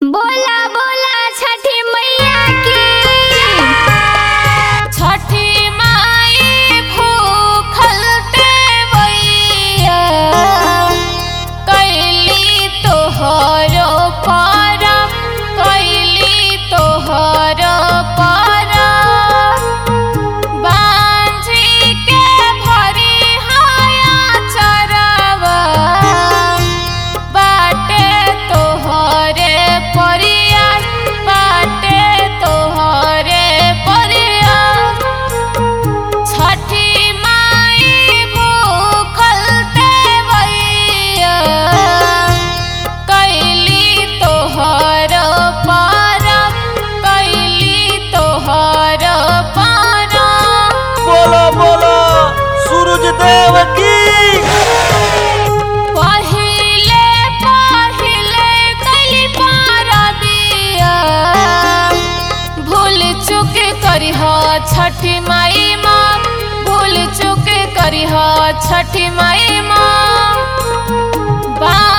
बोला बोला छठी मैया की छठी माई भूखल देवैया कैली तोहरो परम कैली तोहरो परम बांझी के भरी हाया चरवा बाटे तोहरे परिया बाटे तोहरे परिया छठी माई भूखल देवैया कैली तोहर परम कैली तोहर परम बोलो बोलो सूरज देव की पहिले पहिले कली पारा दिया भूल चुक करिह छठी माई माँ भूल चुक करिह छठी माई माँ बा